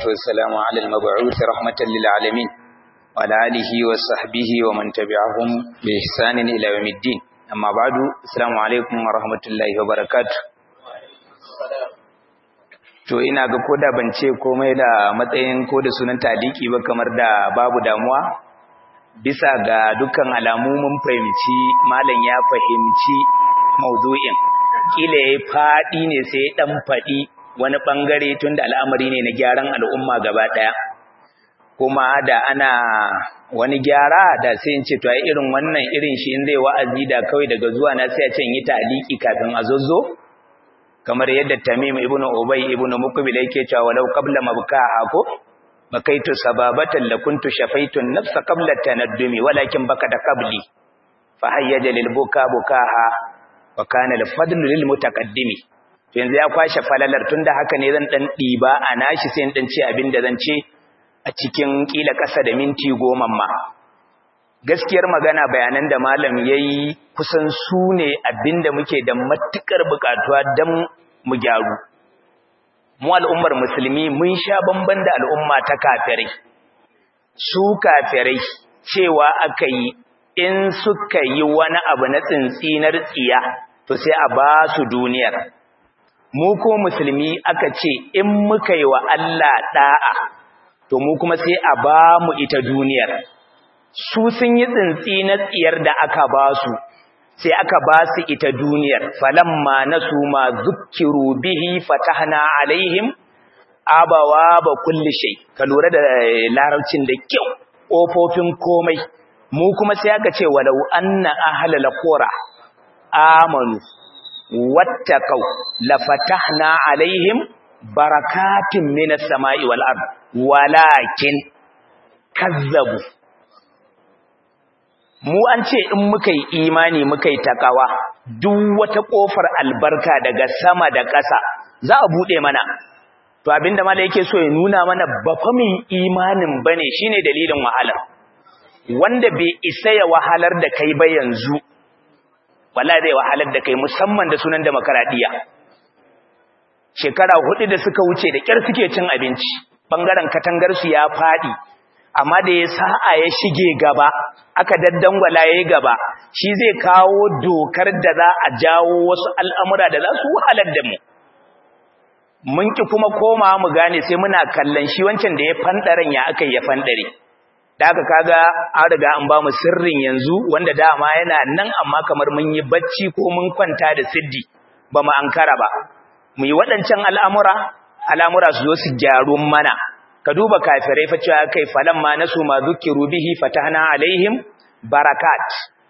والسلام على المبعوث رحمة للعالمين وعلى آله وصحبه ومن تبعهم بإحسان إلى يوم الدين أما بعد السلام عليكم ورحمة الله وبركاته to ina ga koda ban ce komai da matsayin ko da sunan taliki ba kamar da babu damuwa bisa ga dukkan alamu mun fahimci malam ya fahimci maudu'in kila yayi fadi ne sai dan fadi wani bangare tunda al'amari ne na gyaran al'umma gaba daya kuma da ana wani gyara da sai in ce to ai irin wannan irin shi in zai wa'azi da kawai daga zuwa na sai a ce in yi taliki kafin a zozzo kamar yadda Tamim ibn Ubay ibn Mukbil yake cewa walau qabla mabkaha ko bakaitu sababatan lakuntu shafaitu nafsa qabla tanaddumi walakin baka da qabli fa hayyaja lil buka bukaha wa kana al fadlu lil mutaqaddimi to yanzu ya kwashe falalar tunda haka ne zan dan diba a nashi sai dan ce abinda zan ce a cikin kila kasa da minti goma ma gaskiyar magana bayanan da malam yayi kusan su ne abinda muke da matukar bukatuwa dan mu gyaru mu al'ummar musulmi mun sha bamban da al'umma ta kafirai su kafirai cewa aka yi in suka yi wani abu na tsintsinar tsiya to sai a ba su duniyar mu ko musulmi aka ce in muka yi wa Allah da'a to mu kuma sai a ba mu ita duniyar su sun yi tsintsinar tsiyar da aka ba su sai aka ba su ita duniyar falamma nasu ma zukkiru bihi fatahna alaihim abawa ba kulli shay ka lura da larabcin da kyau kofofin komai mu kuma sai aka ce walau anna ahlal qura amanu wattaqau la fatahna alaihim barakatin minas sama'i wal ard walakin kazzabu mu an ce in muka yi imani muka yi takawa duk wata kofar albarka daga sama da ƙasa za a buɗe mana to abinda mala yake so ya nuna mana ba fa min imanin bane shine dalilin wahalar wanda bai isa ya wahalar da kai ba yanzu wala zai wahalar da kai musamman da sunan demokradiya shekara hudu da suka wuce da kyar suke cin abinci bangaren katangar su ya fadi amma da ya sa'a ya shige gaba aka daddangwala yayi gaba shi zai kawo dokar da za a jawo wasu al'amura da za su wahalar da mu mun ki kuma koma mu gane sai muna kallon shi wancan da ya fandaren ya aka ya fandare da aka kaga an riga an ba mu sirrin yanzu wanda dama yana nan amma kamar mun yi bacci ko mun kwanta da siddi ba mu ankara ba mu yi waɗancan al'amura al'amura su zo su gyaru mana ka duba kafirai fa cewa kai falamma nasu ma zukiru bihi fatahna alaihim barakat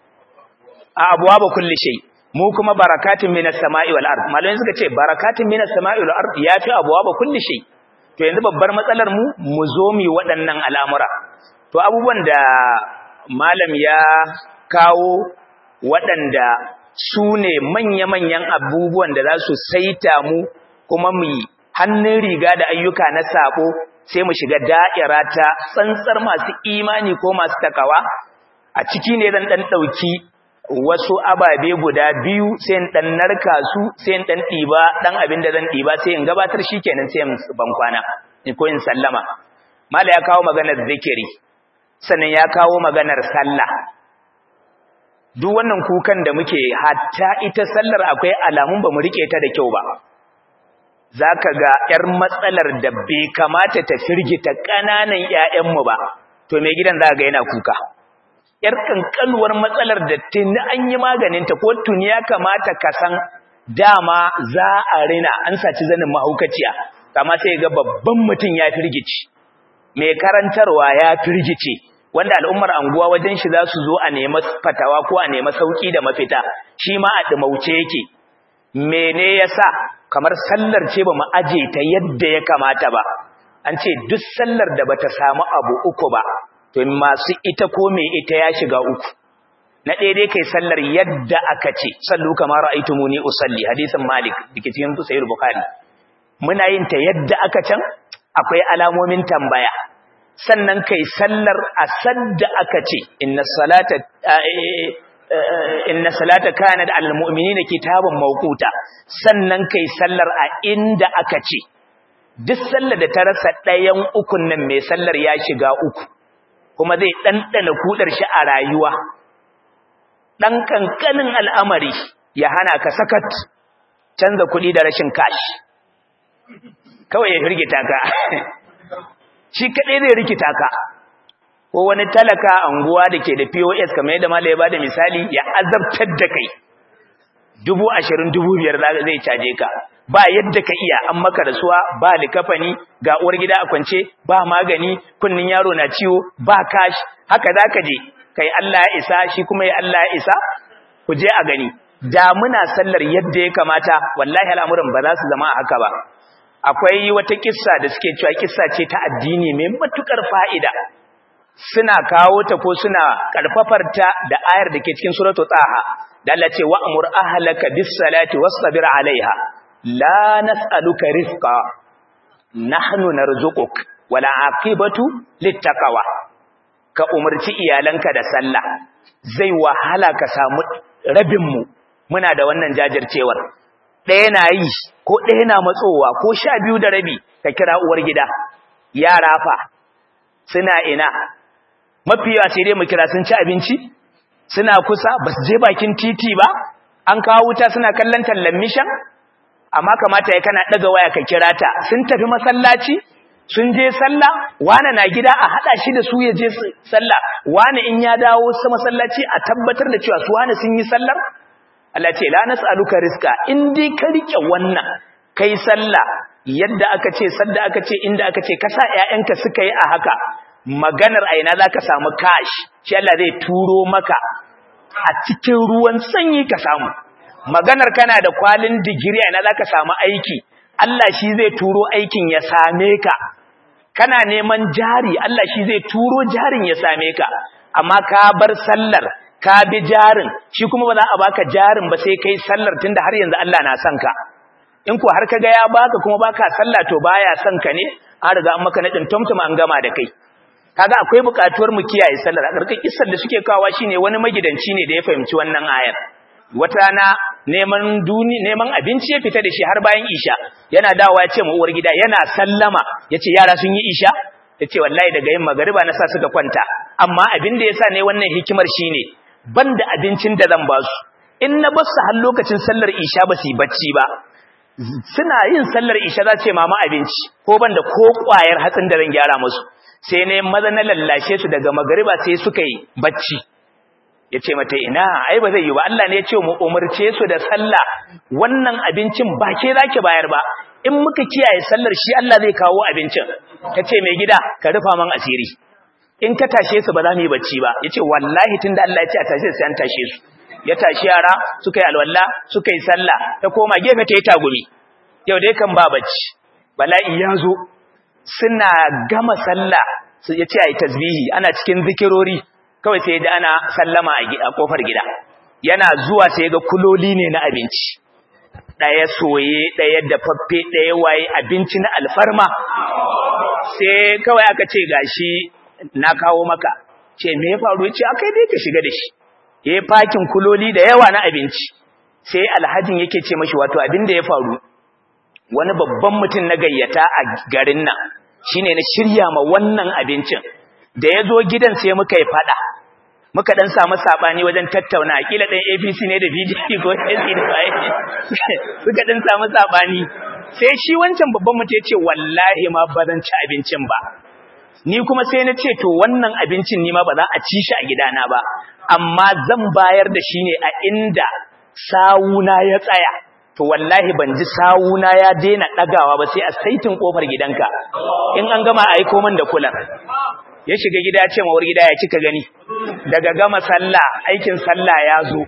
a abwaba kulli shay mu kuma barakatun minas sama'i wal ard malamin suka ce barakatun minas sama'i wal ard yafi abwaba kulli shay to yanzu babbar matsalar mu mu zo mu waɗannan al'amura to abubuwan da malam ya kawo waɗanda su ne manya-manyan abubuwan da za su saita mu kuma mu hannun riga da ayyuka na sabo sai mu shiga da'ira ta tsantsar masu imani ko masu takawa a ciki ne zan dan dauki wasu ababe guda biyu sai in dan narka su sai in dan diba dan abin da zan diba sai in gabatar shikenan sai in ban kwana ko in sallama mala ya kawo maganar zikiri sannan ya kawo maganar sallah duk wannan kukan da muke hatta ita sallar akwai alamun ba mu rike ta da kyau ba za ka ga ‘yar matsalar da bai kamata ta firgita ƙananan ‘ya'yanmu ba, to mai gidan za ga yana kuka. ‘Yar ƙanƙanuwar matsalar da tuni an yi maganinta ko tuni ya kamata ka san dama za a rina an saci zanin mahaukaciya, kama sai ga babban mutum ya firgici, mai karantarwa ya firgice, wanda al'ummar anguwa wajen shi za su zo a nema fatawa ko a nema sauƙi da mafita, shi ma a ɗumauce yake. Mene ya sa kamar sallar ce ba mu aje ta yadda ya kamata ba an ce duk sallar da bata samu abu uku ba to masu ita ko me ita ya shiga uku na ɗaya dai kai sallar yadda aka ce sallu kamar ra'aytumuni usalli hadisin malik dake cikin sahih bukhari muna yin ta yadda aka can akwai alamomin tambaya sannan kai sallar asadda aka ce inna salata inna salata kanat alal mu'minina kitaban mawquta sannan kai sallar a inda aka ce duk sallar da ta rasa ɗayan ukun nan mai sallar ya shiga uku kuma zai ɗanɗana kudar shi a rayuwa ɗan ƙanƙanin al'amari ya hana ka sakat canza kuɗi da rashin kashi kawai ya firgita ka shi kaɗai zai rikita ka ko wani talaka anguwa da ke da pos kamar yadda mala ya ba da misali ya azabtar da kai dubu ashirin dubu biyar zai caje ka ba yadda ka iya an maka rasuwa ba likafani ga uwar gida a kwance ba magani kunnin yaro na ciwo ba kashi haka za ka je kai Allah ya isa shi kuma ya Allah ya isa ku je a gani da muna sallar yadda ya kamata wallahi al'amuran ba za su zama haka ba akwai wata kissa da suke cewa kissa ce ta addini mai matukar fa'ida suna kawo ta ko suna karfafar ta da ayar da ke cikin suratu taha da Allah ce wa'mur ahlaka bis salati wasbir alaiha la nas'aluka rizqa nahnu narzuquk wala aqibatu littaqwa ka umarci iyalanka da sallah zai wahala ka samu rabin mu muna da wannan jajircewar ɗaya na yi ko ɗaya na matsowa ko sha biyu da rabi ka kira uwar gida yara fa suna ina mafiya sai dai mu kira sun ci abinci suna kusa ba su je bakin titi ba an kawo wuta suna kallon tallan mishan amma kamata ya kana ɗaga waya ka kira ta sun tafi masallaci sun je sallah wane na gida a haɗa shi da su ya je sallah wane in ya dawo sa masallaci a tabbatar da cewa su wane sun yi sallar Allah ce la nas'aluka rizqa in dai ka rike wannan kai sallah yadda aka ce sadda aka ce inda aka ce kasa ƴaƴanka suka yi a haka maganar aina zaka samu cash shi Allah zai turo maka a cikin ruwan sanyi ka samu maganar kana da kwalin digiri aina zaka samu aiki Allah shi zai turo aikin ya same ka kana neman jari Allah shi zai turo jarin ya same ka amma ka bar sallar ka bi jarin shi kuma ba za a baka jarin ba sai kai sallar tunda har yanzu Allah na son ka in ko har kaga ya baka kuma baka sallah to baya son ka ne an riga an maka nadin tumtum an gama da kai kaga akwai bukatuwar mu kiyaye sallar a karkar kissar da suke kawa shine wani magidanci ne da ya fahimci wannan ayar wata rana neman duni neman abinci ya fita da shi har bayan isha yana dawowa ya ce mu uwar gida yana sallama yace yara sun yi isha yace wallahi daga yin magariba na sa suka kwanta amma abin da yasa ne wannan hikimar shine banda abincin da zan ba su in na bar su har lokacin sallar isha ba su yi bacci ba suna yin sallar isha za ce mama abinci ko banda ko kwayar hatsin da zan gyara musu sai ne maza na lallashe su daga magariba sai suka yi bacci ya ce mata ina ai ba zai yi ba Allah ne ya ce mu umarce su da sallah wannan abincin ba ke za ki bayar ba in muka kiyaye sallar shi Allah zai kawo abincin ta ce mai gida ka rufa man asiri in ka tashe su ba za mu yi bacci ba ya ce wallahi tun da Allah ya ce a tashe su an tashe su ya tashi yara suka yi alwala suka yi sallah ta koma gefe ta yi tagumi yau dai kan ba bacci bala'i ya zo suna gama sallah ya ce a yi tasbihi ana cikin zikirori kawai sai da ana sallama a kofar gida yana zuwa sai ga kuloli ne na abinci ɗaya soye ɗaya dafaffe ɗaya waye abinci na alfarma sai kawai aka ce gashi na kawo maka ce me ya faru ce akai dai ka shiga da shi ya fakin kuloli da yawa na abinci sai alhajin yake ce mashi wato abin da ya faru wani babban mutum na gayyata a garin nan shine na shirya ma wannan abincin da ya zo gidan sai muka yi fada muka dan samu sabani wajen tattauna kila dan APC ne da PDP ko AC da bai suka dan samu sabani sai shi wancan babban mutum ya ce wallahi ma ba zan ci abincin ba ni kuma sai na ce to wannan abincin ni ma ba za a ci shi a gidana ba amma zan bayar da shi ne a inda sawuna ya tsaya to wallahi ban ji sawuna ya daina dagawa ba sai a saitin kofar gidanka in an gama a aiko min da kulan ya shiga gida ya ce mawar gida ya kika gani daga gama sallah aikin sallah ya zo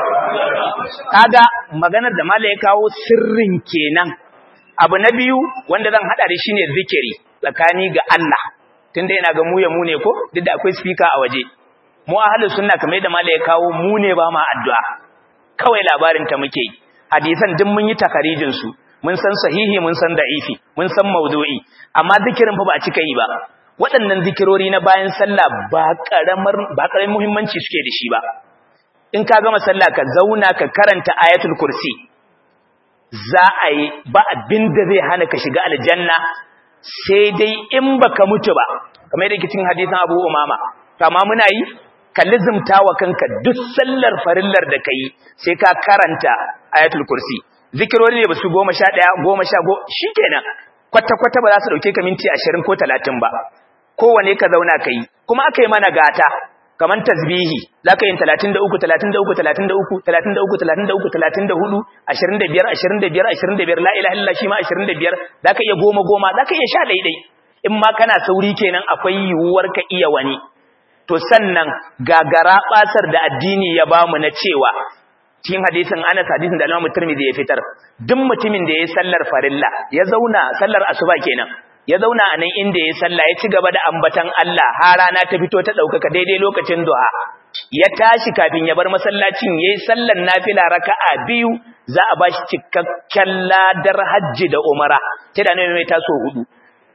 kaga maganar da mala ya kawo sirrin kenan abu na biyu wanda zan hada da shine zikiri tsakani ga Allah tunda yana ga mu ya mu ne ko duk da akwai speaker a waje mu ahlus sunna kamar yadda mala ya kawo mu ne ba ma addu'a kawai labarin ta muke hadisan duk mun yi takarijin su mun san sahihi mun san da'ifi mun san maudu'i amma zikirin fa ba a cika yi ba waɗannan zikirori na bayan sallah ba karamar ba karamin muhimmanci suke da shi ba in ka gama sallah ka zauna ka karanta ayatul kursi za a yi ba abin da zai hana ka shiga aljanna sai dai in baka mutu ba kamar yadda cikin hadisin Abu Umama kama muna yi ka lizumta wa kanka duk sallar farillar da kai sai ka karanta ayatul kursi zikirori ne ba su goma sha ɗaya goma sha go shi kenan kwata-kwata ba za su ɗauke ka minti ashirin ko talatin ba kowane ka zauna ka yi kuma aka yi mana gata kamar tasbihi za ka yi talatin da uku talatin da uku talatin da uku talatin da uku talatin da uku talatin da hudu ashirin da biyar ashirin da biyar ashirin da biyar la ilaha illallah shi ma ashirin da biyar za ka iya goma goma za ka iya sha ɗaiɗai in ma kana sauri kenan akwai yiwuwar ka iya wani to sannan gagara ɓasar da addini ya bamu na cewa cikin hadisin Anas hadisin da Imam Tirmidhi ya fitar duk mutumin da ya sallar farilla ya zauna sallar asuba kenan ya zauna a nan inda ya salla ya ci gaba da ambatan Allah har rana ta fito ta daukaka daidai lokacin duha ya tashi kafin ya bar masallacin yayi sallar nafila raka'a biyu za a bashi cikakken ladar hajji da umara ta da ne mai taso hudu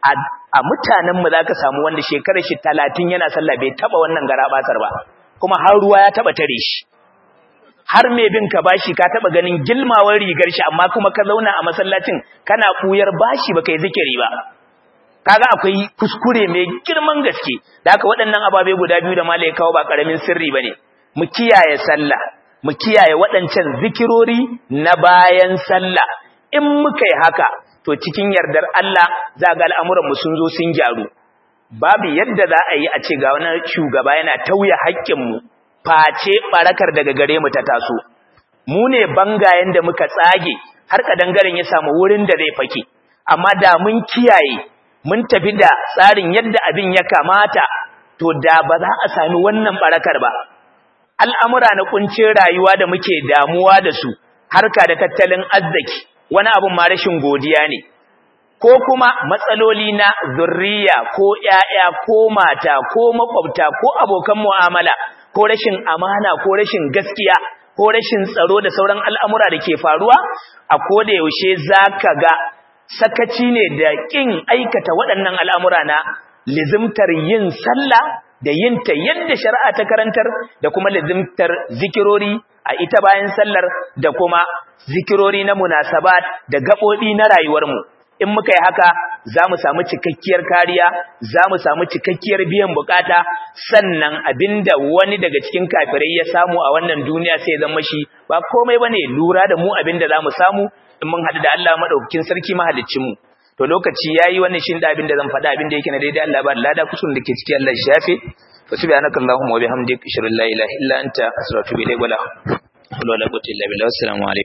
a mutanen mu zaka samu wanda shekarar shi 30 yana sallah bai taba wannan garabasar ba kuma har ruwa ya taba tare shi har mai bin ka bashi ka taba ganin gilmawar rigar shi amma kuma ka zauna a masallacin kana kuyar bashi baka yi zikiri ba kaga akwai kuskure mai girman gaske da haka waɗannan ababe guda biyu da malai kawo ba karamin sirri bane mu kiyaye sallah mu kiyaye waɗancan zikirori na bayan sallah in muka yi haka to cikin yardar Allah za ga al'amuran mu sun zo sun gyaru babu yadda za a yi a ce ga wani shugaba yana tauye haƙƙin mu face barakar daga gare mu ta taso mu ne bangayen da muka tsage har kadangaren ya samu wurin da zai fake amma da mun kiyaye mun tafi da tsarin yadda abin ya kamata to da ba za a sami wannan barakar ba al'amura na kuncin rayuwa da muke damuwa da su harka da tattalin arziki wani abun ma rashin godiya ne ko kuma matsaloli na zurriya ko ƴaƴa ko mata ko makwabta ko abokan mu'amala ko rashin amana ko rashin gaskiya ko rashin tsaro da sauran al'amura da ke faruwa a koda yaushe zaka ga sakaci ne da kin aikata waɗannan al'amura na lizimtar yin sallah da yin ta yadda shari'a ta karantar da kuma lizimtar zikirori a ita bayan sallar da kuma zikirori na munasabat da gaɓoɓi na rayuwarmu in muka yi haka za mu samu cikakkiyar kariya za mu samu cikakkiyar biyan bukata sannan abinda wani daga cikin kafirai ya samu a wannan duniya sai zama shi ba komai bane lura da mu abinda za mu samu in mun haɗu da Allah madaukakin sarki mahaliccin mu to lokaci yayi wannan shin da abinda zan faɗa abinda yake na daidai Allah ba lada kusun da ke cikin Allah shafe fa subhanaka allahumma wa bihamdika ashhadu an la ilaha illa anta astaghfiruka wa atubu ilayk wala hawla wala quwwata illa billah assalamu alaikum